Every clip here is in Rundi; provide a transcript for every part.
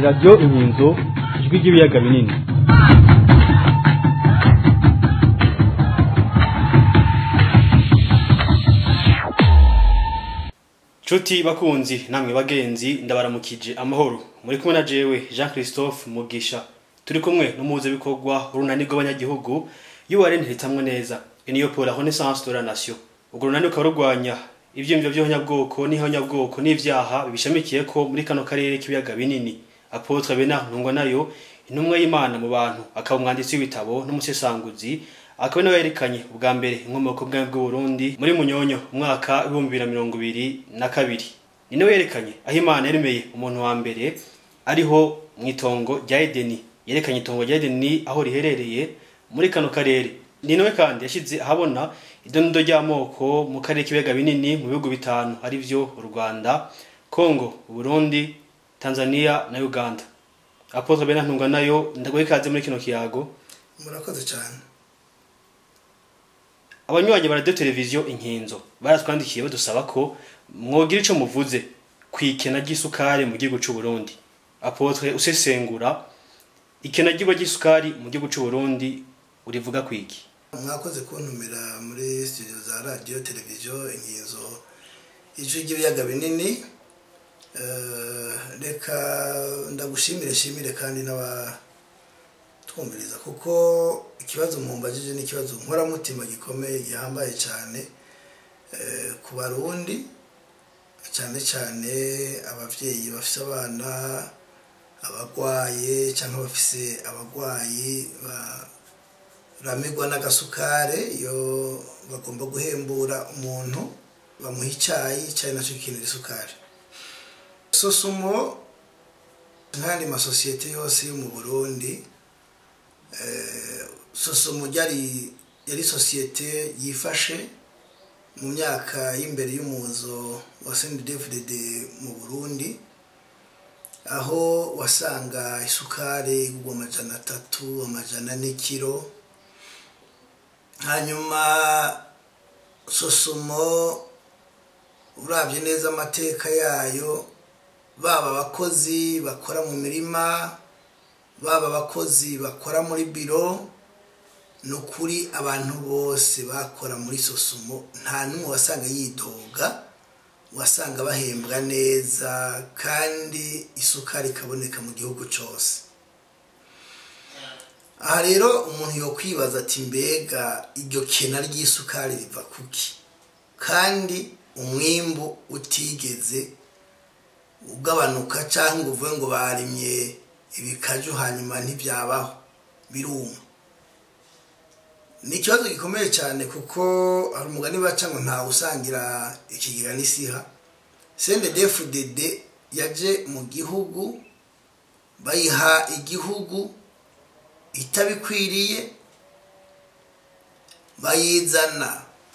radiyo inkinzo ijwi ry'ibiyaga binini Chuti bakunzi namwe bagenzi ndabaramukije amahoro muri kumwe na jewe Jean Christophe Mugisha turi kumwe n'umuze bikorwa urunani rw'abanyagihugu y'uware ntitamwe neza niyo pour la renaissance de la nation ubwo runani ukaba rurwanya ivyiyumviro vy'abanyabwoko n'ihonyabwoko n'ivyaha bishamikiye ko muri kano karere k'ibiyaga binini apotre Bernard Ntungwa nayo intumwa y'Imana mu bantu akaba umwanditsi w'ibitabo n'umusesanguzi akaba nawe yerekanye ubwa mbere inkomoko bwawe bw'u Burundi muri Munyonyo umwaka w'ibihumbi bibiri na mirongo ibiri na kabiri ni nawe yerekanye aho Imana yaremeye umuntu wa mbere ariho mu itongo rya Edeni yerekanye itongo rya Edeni aho riherereye muri kano karere ni nawe kandi yashyize ahabona idondo ry'amoko mu karere k'ibiyaga binini mu bihugu bitanu ari byo u Rwanda Congo Burundi Tanzania na Uganda Apotre Bernard Ntungwa nayo ndagoye ikaze muri kino kiyago murakoze cyane abanywanyi ba radio televiziyo inkinzo baratwandikiye badusaba ko mwogira ico muvuze kwikena ry'isukari mu gihugu c'u Burundi apotre usesengura ikena ry'igwa ry'isukari mu gihugu c'u Burundi urivuga kwiki mwakoze kuntumira muri studio za radio televiziyo inkinzo ijwi ry'ibiyaga binini Eh, reka ndagushimire shimire kandi n'abatwumviriza kuko ikibazo mumbajije ni ikibazo nkoramutima gikomeye gihambaye cyane eh, ku barundi cyane cyane ababyeyi bafite abana abagwaye cyangwa bafise abagwayi baramigwa n'agasukare iyo bagomba guhembura umuntu bamuha icyayi icyayi nacyo gikenera isukari sosumo nk'andi masosiyete yose yo mu burundi eh, sosumo ryari yari sosiyete yifashe mu myaka y'imbere y'umuzo wa snddfdd mu burundi aho wasanga isukari igurwa amajana atatu amajana n'ikiro hanyuma sosumo urabye neza amateka yayo baba abakozi bakora mu mirima baba abakozi bakora muri biro ni ukuri abantu bose bakora muri sosumo nta n'umwe wasanga yidoga wasanga bahembwa neza kandi isukari ikaboneka mu gihugu cyose aha rero umuntu yo kwibaza ati mbega iryo kena ry'isukari riva kuki kandi umwimbu utigeze ugabanuka cyangwa uvuge ngo barimye ibikaju hanyuma ntibyabaho biruma ni ikibazo gikomeye cyane kuko hari umugani baca ngo ntawe usangira ikigega n'isiha cndfdd yaje mu gihugu bayiha igihugu itabikwiriye bayizana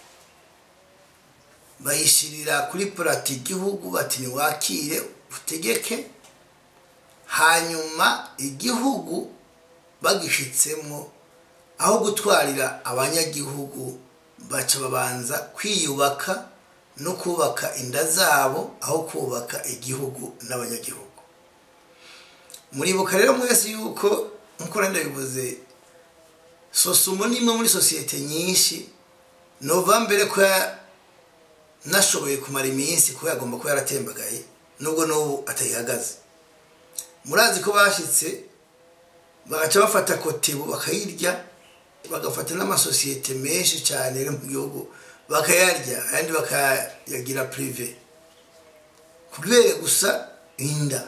bayishyirira kuri purati igihugu bati ntiwakire utegeke hanyuma igihugu bagishitsemo aho gutwarira abanyagihugu baca babanza kwiyubaka no kubaka inda zabo aho kubaka igihugu n'abanyagihugu muribuka rero mwese yuko nk'uko ndabivuze sosumo ni imwe muri sosiyete nyinshi nova mbere ko nashoboye kumara iminsi kuko yagomba kuba yaratembagaye nubwo n'ubu atayihagaze murazi ko bashyitse bagaca bafata kotebu bakayirya bagafata n'amasosiyete menshi cyane yo mu gihugu bakayarya ayandi bakayagira pirive kubera gusa inda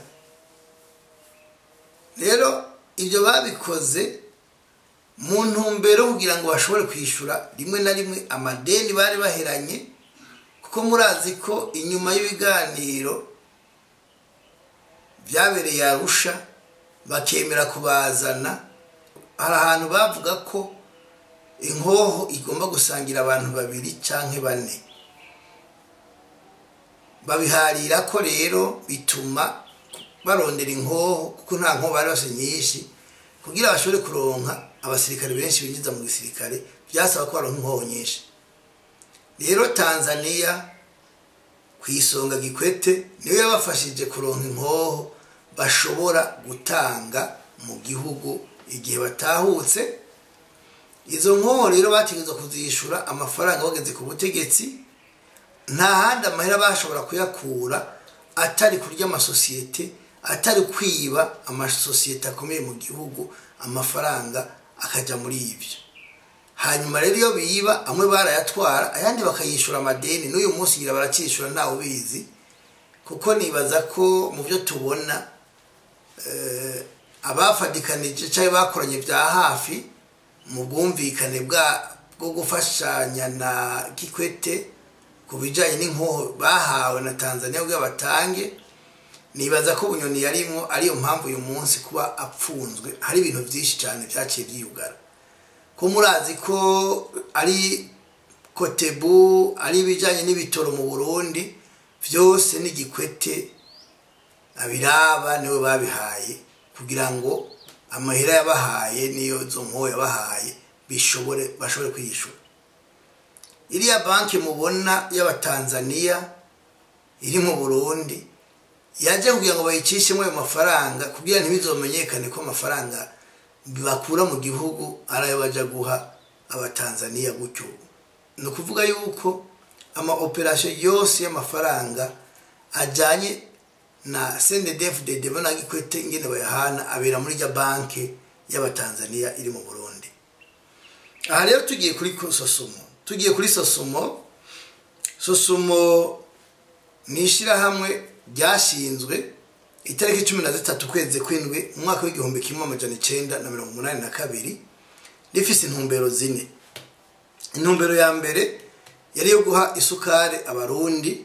rero ibyo babikoze mu ntumbero kugira ngo bashobore kwishyura rimwe na rimwe amadeni bari baheranye kuko murazi ko inyuma y'ibiganiro byabereye arusha bakemera kubazana hari ahantu bavuga ko inkoho igomba gusangira abantu babiri cyangwa bane babiharira ko rero bituma barondera inkoho kuko nta nkoho bari bafite nyinshi kugira bashobore kuronka abasirikare benshi binjiza mu gisirikare byasaba ko baronka inkoho nyinshi rero tanzania ku isonga gikwete niwe yabafashije kuronka inkoho bashobora gutanga mu gihugu igihe batahutse izo nkoho rero bategereza kuzishyura amafaranga bageze ku butegetsi nta handi amahera bashobora kuyakura atari kurya amasosiyete atari kwiba amasosiyete akomeye mu gihugu amafaranga akajya muri ibyo hanyuma rero iyo biba amwe barayatwara ayandi bakayishyura amadeni n'uyu munsi ngira baracyishyura ntawe ubizi kuko nibaza ko mu byo tubona abafatikanije cyangwa bakoranye bya hafi mu bwumvikane bwo gufashanya na gikwete ku bijyanye n'inkoho bahawe na tanzania kugira batange nibaza ko bunyoni yarimwo ariyo mpamvu uyu munsi kuba apfunzwe hari ibintu byinshi cyane byaciye byiyugara ko murazi ko ari kotebu ari ibijyanye n'ibitoro mu burundi byose n'igikwete abiraba niwe babihaye kugira ngo amahera yabahaye niyo zo nkoho yabahaye bishobore bashobore kwiyishyura iriya banki mubona y'abatanzaniya iri mu burundi yajya kugira ngo bayicishemo ayo mafaranga kugira ntibizomenyekane ko amafaranga bakura mu gihugu ari ayo bajya guha abatanzaniya gutyo ni ukuvuga yuko ama operasiyo yose y'amafaranga ajyanye na sendedefu na gikwete ingene bayahana abera muri rya banki y'abatanzaniya iri mu burundi aha rero tugiye kuri sosumo tugiye kuri sosumo sosumo ni ishyirahamwe ryashinzwe itariki cumi na zitatu ukwezi kw'indwi mu mwaka w'igihumbi kimwe amajana icyenda na mirongo umunani na kabiri rifise intumbero zine intumbero ya mbere yari iyo guha isukari abarundi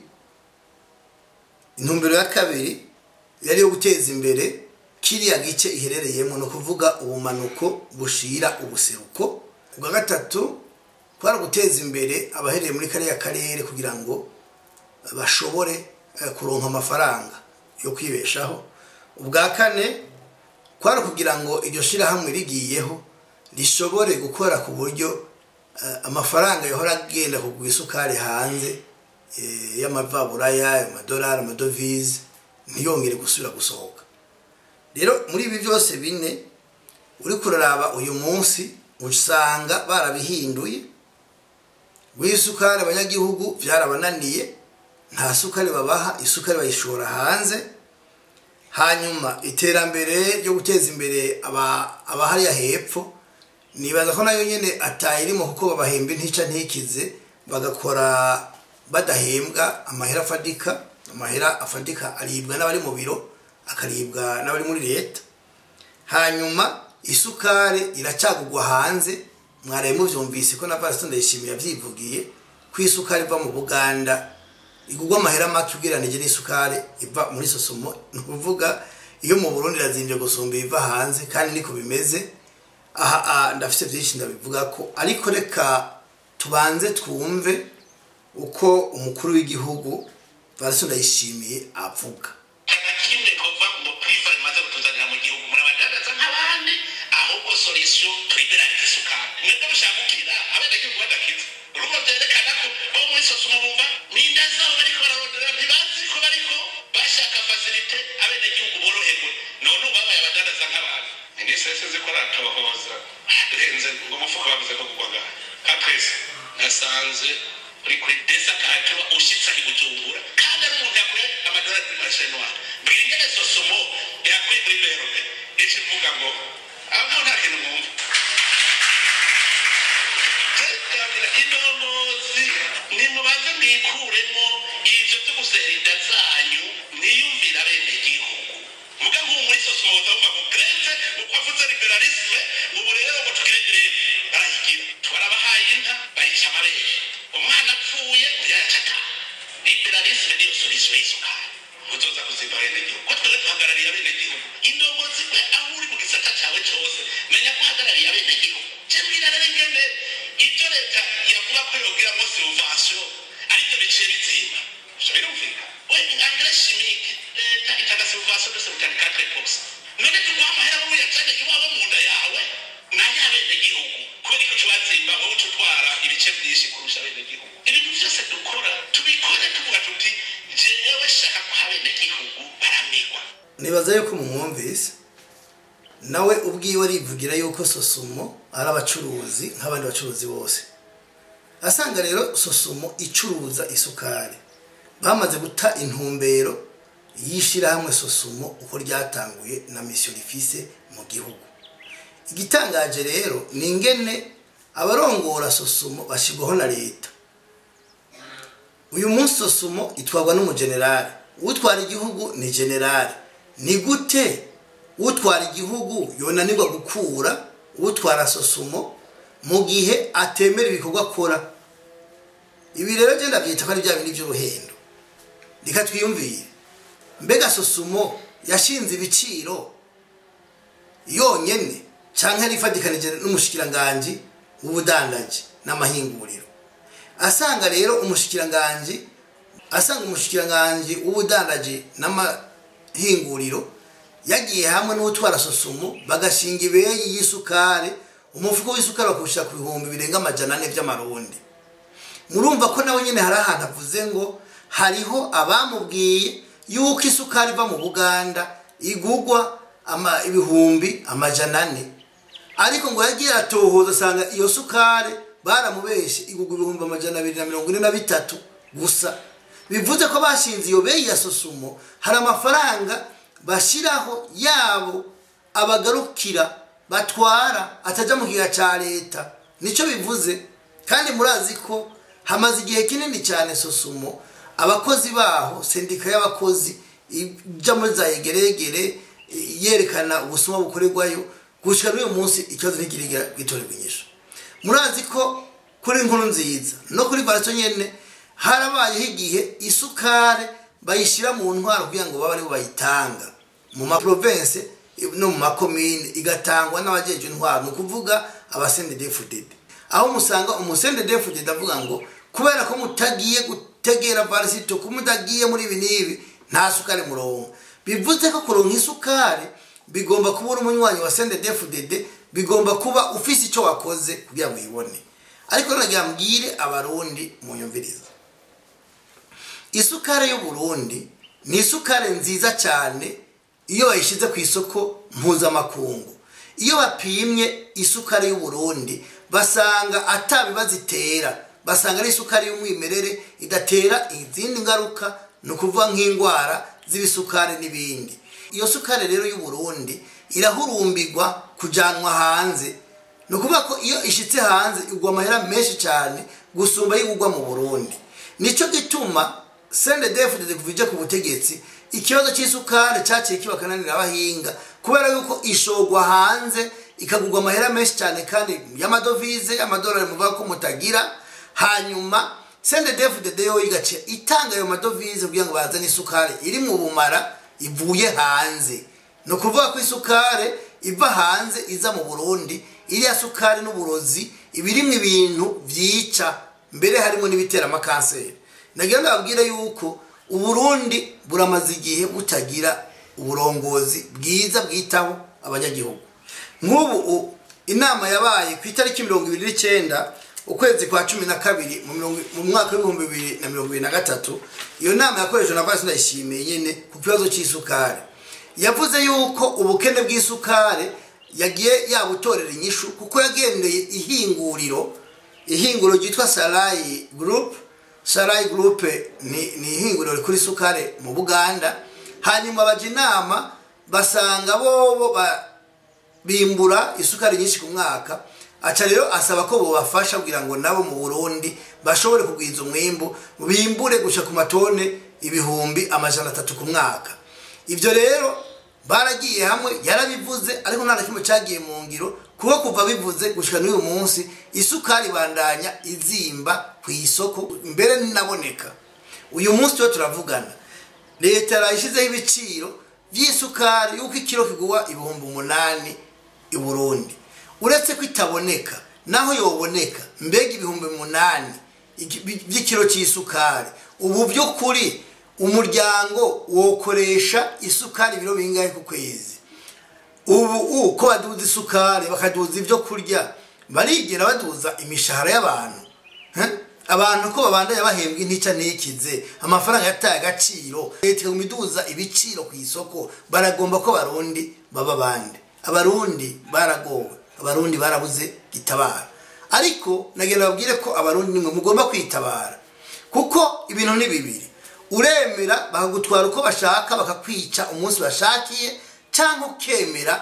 intumbero ya kabiri yari iyo guteza imbere kiriya gice iherereyemo ni ukuvuga ubumanuko bushira ubuseruko ubwa gatatu kwari guteza imbere abahereye muri kariya karere kugira ngo bashobore kuronka amafaranga yo kwibeshaho ubwa kane kwari kugira ngo iryo shyirahamwe rigiyeho rishobore gukora ku buryo amafaranga yahora agenda kugura isukari hanze y'amavaburaya amadolari amadovize ntiyongere gusubira gusohoka rero muri ibi byose bine uri kuraraba uyu munsi usanga barabihinduye w'isukari abanyagihugu byarabananiye nta sukari babaha isukari bayishora hanze hanyuma iterambere ryo guteza imbere abahariya hepfo nibaza ko nayo nyine atayirimo kuko babahemba intica ntikize bagakora badahembwa amahera afadika amahera afadika aribwa n'abari mu biro akaribwa n'abari muri leta hanyuma isukari iracagugwa hanze mwaraye mubyumvise ko na pasiteri ndayishimiye yabyivugiye ko isukari iva mu buganda igugwa amahera make ugereranije n'isukari iva muri sosomo ni ukuvuga iyo mu burundi irazimbye gusumba iva hanze kandi niko bimeze aha ndafite byinshi ndabivuga ko ariko reka tubanze twumve uko umukuru w'igihugu pasiteri ndayishimiye avuga kimwe kuva mu purifa rimaze kutuzanira mu gihugu murabadandaza nk'abandi ahubwo solisiyo turiberariza isukari mwebwe mushaka gukira abenegihugu badakiza urumva byerekana ko bo muri sosumo bumva n'inda zabo bariko bararondera ntibazi ko bariko bashaka fasilite abenegihugu boroherwe none ubu babaye abadandaza nk'abantu minisitiri sinzi ko aratohoza duhenze ngo umufuka bavuze ko kugwaga kapesi nasanze uri kuri desa kahatuma ushyitse i bujumbura kandi ari umuntu yakuye amadolari kuri marishe noire mbwira ingene sosomo yakuye muri berube ica ivuga ngo aho nta kintu mwumva indongozi nimubanze mwikuremo ivyo vyo gusera inda zanyu niyumvira bene gihugu muga nk'ubu muri sosomo butavuga ngo greve uko avuze liberalisme ubu rero ngo tugire greve barayigira twarabahaye inka bayica amabere umwana apfuye ntiyacata liberalisme niyo solution y'isukari uzoza kuzimba bene gihugu ko twebwe duhagarariye bene gihugu indongozi we aho uri mu gisata cawe cose menya ko uhagarariye bene gihugu je mbwira rero ingene ibyo leta yavuga ko yogiramo silvation aribyo biciye bizimba ivyo birumvikana we engrais chimique leta itanga silvation de 74 none tuguha amahera wowe uyajane iwabo mu nda yawe nayo abene gihugu kubera ko tubazimba wowe uca utwara ibice byinshi kurusha abene gihugu ibintu byose dukora tubikore tuvuga tuti jewe shaka ko abene gihugu baramigwa nibaza yuko mumwumvise nawe ubwiwe arivugira yuko sosumo ari abacuruzi nk'abandi bacuruzi bose asanga rero sosumo icuruza isukari bamaze guta intumbero y'ishyirahamwe sosumo uko ryatanguye na misiyo rifise mu gihugu igitangaje rero ni ingene abarongora sosumo bashyirwaho na leta uyu munsi sosumo itwarwa n'umugenerali utwara igihugu ni generali ni gute utwara igihugu yonanirwa gukura utwara sosumo mu gihe atemera ibikorwa akora ibi rero genda byita ko ari bya bindi by'uruhendo reka twiyumvire mbega sosumo yashinze ibiciro yonyine cyangwa rifatikanije n'umushikiranganji w'ubudandaji n'amahinguriro asanga rero umushikiranganji asanga umushikiranganji w'ubudandaji n'amahinguriro yagiye hamwe n'utwara sosumo bagashinga ibeyi y'isukari umufuko w'isukari bakawushyira ku bihumbi birenga amajana ane by'amarundi murumva ko nawe nyine hari ahantu avuze ngo hariho abamubwiye yuko isukari iva mu buganda igugwa ibihumbi amajana ane ariko ngo yagiye atohoza asanga iyo sukari baramubeshye igugwa ibihumbi amajana abiri na mirongo ine na bitatu gusa bivuze ko bashinze iyo beyi ya sosumo hari amafaranga bashyiraho yabo abagarukira batwara atajya mu gihe cya leta nicyo bivuze kandi murazi ko hamaze igihe kinini cyane sosumo abakozi baho sendika y'abakozi ijya muri za yegeregere yerekana ubusuma bukorerwayo gushyira n'uyu munsi ikibazo ntikirigira gitorerwa inyishu murazi ko kuri inkuru nziza no kuri barato nyine harabayeho igihe isukari bayishyira mu ntwaro kugira ngo babe aribo bayitanga mu maprovense no mu makomine igatangwa n'abajeje intwaro ni ukuvuga abasendedefudede aho musanga umusendedefudede avuga ngo kubera ko mutagiye gutegera varisito ko mutagiye muri ibi n'ibi nta sukari murongo bivuze ko kuronka isukari bigomba kuba uri umunywanyi wa sendedefudede bigomba kuba ufise icyo wakoze kugira ngo uyibone ariko nagira mbwire abarundi munyumviriza isukari y'uburundi ni isukari nziza cyane iyo bayishyize ku isoko mpuzamakungu iyo bapimye isukari y'uburundi basanga atabibazo itera basanga ari isukari y'umwimerere idatera izindi ngaruka ni ukuvuga nk'indwara z'ibisukari n'ibindi iyo sukari rero y'uburundi irahurumbirwa kujyanwa hanze ni ukuvuga ko iyo ishyitse hanze igwa amahera menshi cyane gusumba y'igugwa mu burundi nicyo gituma sende defude kuva ku butegetsi ikibazo cy'isukari cyaciye kiba kananira abahinga kubera yuko ishogwa hanze ikagurwa amahera menshi cyane kandi y'amadovize amadolari muvuga ko mutagira hanyuma sende defude yo igaciye itanga ayo madovize kugira ngo bazane isukari iri mu bumara ivuye hanze ni ukuvuga ko isukari iva hanze iza mu burundi iriya sukari n'uburozi iba irimo ibintu byica mbere harimo n'ibitera amakanseri nagira ndababwire yuko uburundi buramaze igihe butagira uburongozi bwiza bwitaho abanyagihugu nk'ubu inama yabaye ku itariki mirongo ibiri n'icyenda ukwezi kwa cumi na kabiri mu mwaka w'ibihumbi bibiri na mirongo ibiri na gatatu iyo nama yakoreshejwe na vasi ndayishimiye nyine ku kibazo cy'isukari yavuze yuko ubukene bw'isukari yagiye yabutorera inyishu kuko yagendeye ihinguriro ihinguriro ryitwa sarayi gurupe sarayi gurupe ni ihinguriro rikora isukari mu buganda hanyuma bajya inama basanga bobo bimbura isukari nyinshi ku mwaka aca rero asaba ko bubafasha kugira ngo nabo mu burundi bashobore kugwiza umwimbu bimbure guca ku matone ibihumbi amajana atatu ku mwaka ibyo rero baragiye hamwe yarabivuze ariko nta na kimwe cyagiye mu ngiro kuko kuva bivuze gushyira n'uyu munsi isukari ibandanya izimba ku isoko mbere ninaboneka uyu munsi tuba turavugana leta yarayishyizeho ibiciro by'isukari y'uko ikiro kigura ibihumbi umunani i burundi uretse ko itaboneka naho yoboneka mbega ibihumbi umunani by'ikiro cy'isukari ubu by'ukuri umuryango wokoresha isukari ibiro bingahe ku kwezi ubu uko baduza isukari bakaduza ibyo kurya barigera baduza imishahara y'abantu abantu ko babandanya bahembwa intica ntikize amafaranga yataye agaciro leta iguma iduza ibiciro ku isoko baragomba ko abarundi baba bande abarundi baragowe abarundi barabuze itabara ariko nagenda babwire ko abarundi nimwe mugomba kwitabara kuko ibintu ni bibiri uremera bakagutwara uko bashaka bakakwica umunsi bashakiye cyangwa ukemera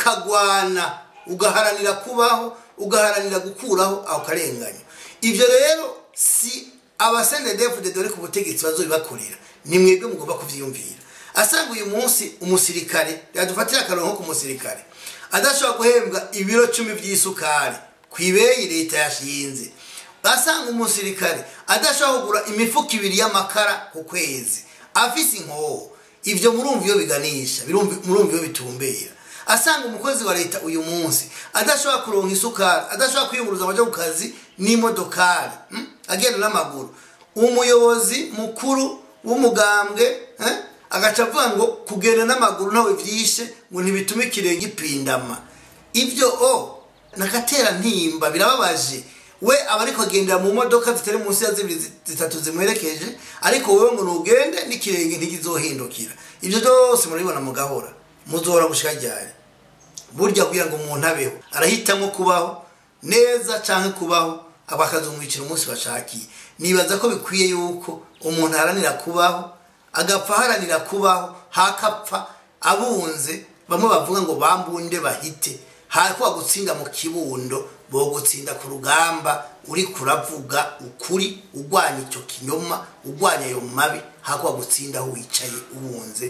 ukagwana ugaharanira kubaho ugaharanira gukuraho ako karengane ibyo rero si abasendedefude dore ku butegetsi bazobibakorera ni mwebwe mugomba kubyiyumvira asanga uyu munsi umusirikare yadufatira akarongo ku musirikare adashobora guhembwa ibiro cumi by'isukari ku ibeyi leta yashinze asanga umusirikare adashobora kugura imifuka ibiri y'amakara ku kwezi afise inkoho ibyo murumva iyo biganisha murumva iyo bitumbera asanga umukozi wa leta uyu munsi adashobora kuronka isukari adashobora kwiyunguruza amajya ku kazi n'imodokari agenda n'amaguru umuyobozi mukuru w'umugambwe agaca avuga ngo kugenda n'amaguru ntawe byishe ngo ntibitume ikirenge ipindama ibyo o nakatera ntimba birababaje we aba ariko agendera mu modoka zitari munsi ya zibiri zitatu zimuherekeje ariko wowe ngo ntugende n'ikirenge ntikizohindukira ibyo byose murabibona mu gahora muzohora gushika ryari burya kugira ngo umuntu abeho arahitamo kubaho neza cyangwa kubaho bakazumwicira umunsi bashakiye nibaza ko bikwiye yuko umuntu aharanira kubaho agapfa aharanira kubaho hakapfa abunze bamwe bavuga ngo bambunde bahite hako bagutsinda mu kibundo bogutsinda ku rugamba uri kuravuga ukuri urwanya icyo kinyoma urwanya ayo mabi hako bagutsinda aho wicaye ubunze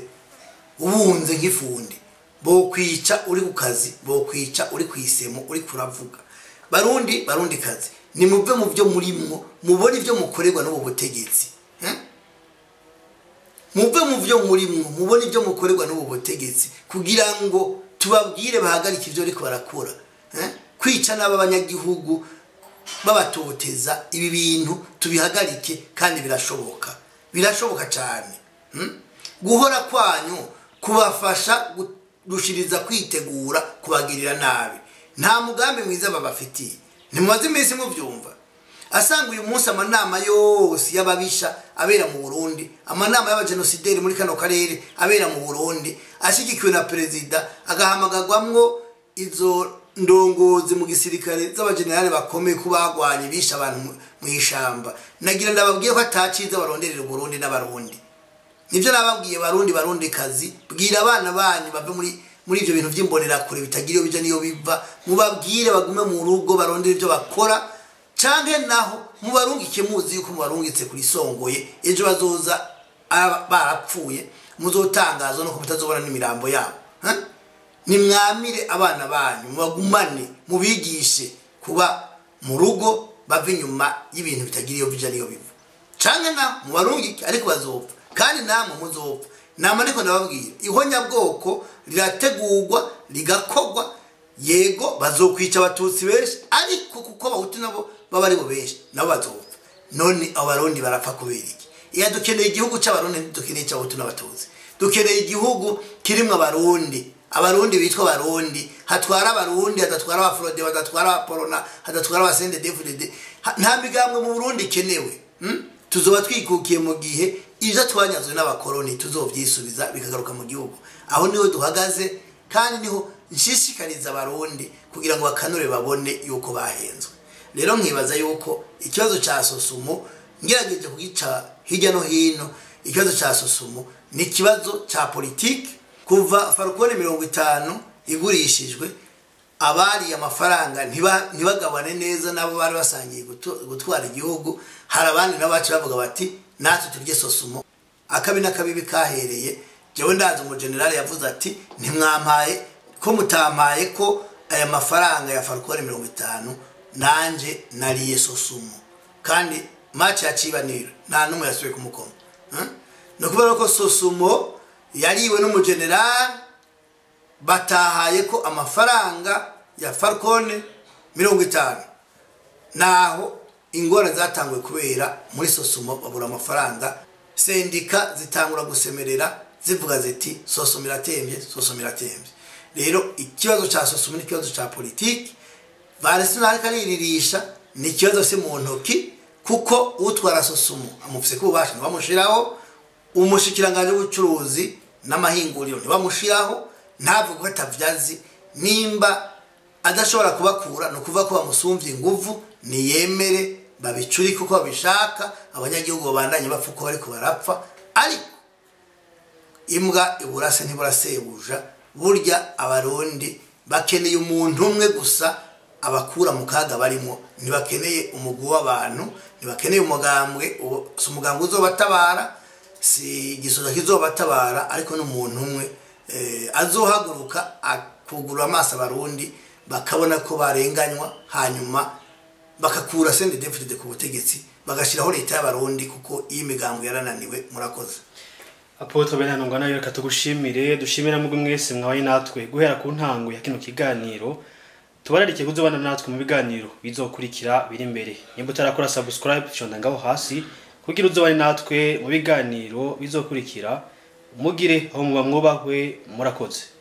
ubunze nk'ifundi bokwica uri ku kazi bokwica uri ku isemo uri kuravuga barundi barundi kazi nimuve mu byo murimwo mubone ibyo mukorerwa n'ubu butegetsi muve mu byo murimwo mubone ibyo mukorerwa n'ubu butegetsi kugira ngo tubabwire bahagarike ibyo ariko barakora kwica n'abanyagihugu babatoteza ibi bintu tubihagarike kandi birashoboka birashoboka cyane guhora kwanyu kubafasha gushiriza kwitegura kubagirira nabi nta mugambi mwiza babafitiye ntimumaze iminsi mubyumva asanga uyu munsi amanama yose y'ababisha abera mu burundi amanama y'abajenosideri muri kano karere abera mu burundi ashyigikiwe na perezida agahamagarwamwo izo ndongozi mu gisirikare z'abajenerali bakomeye ko bagwanye bishe abantu mu ishyamba nagira ndababwiye ko ataciza baronderera uburundi n'abarundi nibyo nababwiye barundi barundi kazi bwira abana banyu bave muri muri ibyo bintu by'imbonerakure bitagira iyo bijya n'iyo biva mubabwire bagume mu rugo barondere ibyo bakora cyangwa naho mubarungike muzi yuko mubarungitse kuri songoye ejo bazoza barapfuye muzotangazwa nuko mutazobona n'imirambo yabo nimwamire abana banyu mubagumane mubigishe kuba mu rugo bava inyuma y'ibintu bitagira iyo bijya n'iyo biva cyangwa naho mubarungike ariko bazopfa kandi namwe muzopfa nama ariko ndababwira ihonyabwoko rirategurwa rigakorwa yego bazokwica abatutsi benshi ariko kuko abahutu nabo baba aribo benshi nabo bazopfa none abarundi barapfa kubera iki iya dukeneye igihugu cy'abarundi ntidukeneye icy'abahutu n'abatutsi dukeneye igihugu kirimo abarundi abarundi bitwa abarundi hatwara abarundi hadatwara abaforode hadatwara abaporona hadatwara abasende devudede nta migambwe mu burundi ikenewe tuzoba twikukiye mu gihe ibyo twanyazwe n'abakoroni tuzobyisubiza bikagaruka mu gihugu aho niho duhagaze kandi niho nshishikariza abarundi kugira ngo bakanure babone yuko bahenzwe rero nkibaza yuko ikibazo cya sosumo ngerageje kugica hirya no hino ikibazo cya sosumo ni ikibazo cya politiki kuva farukoni mirongo itanu igurishijwe abariye amafaranga ntibagabane neza nabo bari basangiye gutwara igihugu hari abandi nabo bacu bavuga bati natwe turye sosumo akabi n'akabibi kahereye jewe ndazi umujenerali yavuze ati ntimwampaye ko mutampaye ko aya mafaranga ya farukoni mirongo itanu nanjye nariye sosumo kandi maci yacibanira nta n'umwe yasubiye kumukoma ni ukubera ko sosumo yariwe n'umujenerali batahaye ko amafaranga ya farukoni mirongo itanu naho ingorane zatanguye kubera muri sosumo babura amafaranga sendika zitangura gusemerera zivuga ziti sosumo iratembye sosumo iratembye rero ikibazo cya sosumo n'ikibazo cya politiki varesinari kariririsha ni ikibazo se mu ntoki kuko utwara sosumu amufise ko ububasha ntibamushiraho umushikiranganje w'ubucuruzi n'amahinguriro ntibamushiraho ntavuga ko atavyazi nimba adashobora kubakura ni ukuvuga ko bamusumvye inguvu niyemere babicurike uko babishaka abanyagihugu babandanye bapfa uko bariko barapfa ariko imbwa iburase ntiburasebuja burya abarundi bakeneye umuntu umwe gusa abakura mu kaga barimo ntibakeneye umugwi w'abantu ntibakeneye umugambwe uwo- si umugambwe uzobatabara si igisoza kizobatabara ariko n'umuntu umwe eh, azohaguruka akugurura amaso abarundi bakabona ko barenganywa hanyuma bakakura sende defide ku butegetsi bagashyiraho leta y'abarundi kuko iyi migambo yarananiwe murakoze apotre benanungwa nayo reka tugushimire dushimira mugwi mwese mwabaye natwe guhera ku ntango ya kino kiganiro tubararike kuzobana natwe mu biganiro bizokurikira biri imbere nimba utarakora subscribe shonda ngaho hasi kugira uzobane natwe mu biganiro bizokurikira mugire aho muba mwubahwe murakoze